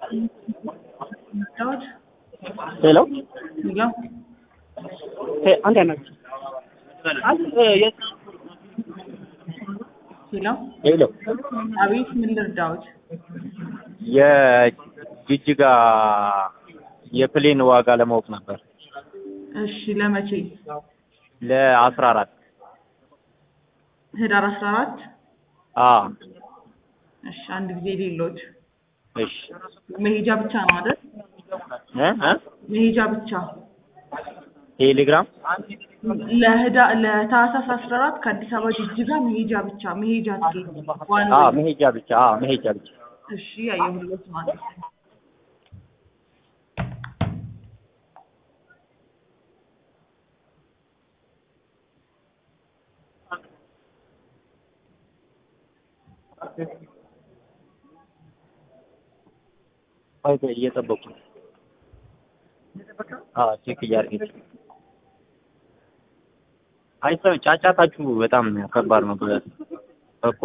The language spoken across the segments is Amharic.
ዳዊት ሄሎ ሄሎ ሄ አንድ ያናግር ሄሎ ሄሎ አቤት ምን ልርዳዎት? የጅጅጋ የፕሌን ዋጋ ለማወቅ ነበር እሺ ለመቼ? ለአስራ አራት ህዳር አስራ አራት አ እሺ አንድ ጊዜ ሌሎት እሺ መሄጃ ብቻ ነው አይደል? እ እ መሄጃ ብቻ ቴሌግራም ለህዳ ለታህሳስ አስራ አራት ከአዲስ አበባ ጅጅጋ መሄጃ ብቻ መሄጃ ትኬት ዋን አ ዌይ። መሄጃ ብቻ አ መሄጃ ብቻ እሺ ያየሁለት ማለት ነው። ቆይ ቆይ እየጠበቁ ነው። አ ቼክ እያደረገች አይ ሰው ጫጫታችሁ በጣም ከባድ ነው ብለህ እኮ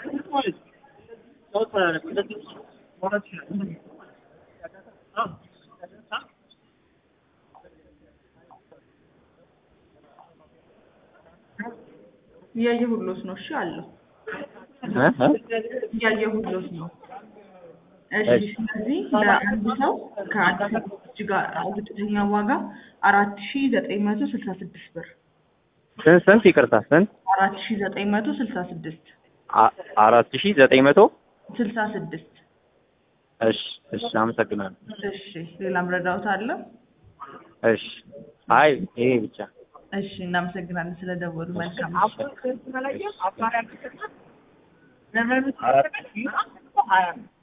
እያየሁሎት ነው። እሺ አለው እ እ እያየሁሎት ነው። እሺ እሺ። ስለዚህ ለአንድ ሰው ከአዲስ አበባ ጅጅጋ ዝቅተኛ ዋጋ አራት ሺ ዘጠኝ መቶ ስልሳ ስድስት ብር ስንት ስንት ይቅርታ ስንት አራት ሺ ዘጠኝ መቶ ስልሳ ስድስት አ- አራት ሺህ ዘጠኝ መቶ ስልሳ ስድስት እሺ እሺ አመሰግናለሁ እሺ ሌላም ረዳውት አለ? እሺ አይ ይሄ ብቻ እሺ እናመሰግናለን ስለደወሉ መልካም አራት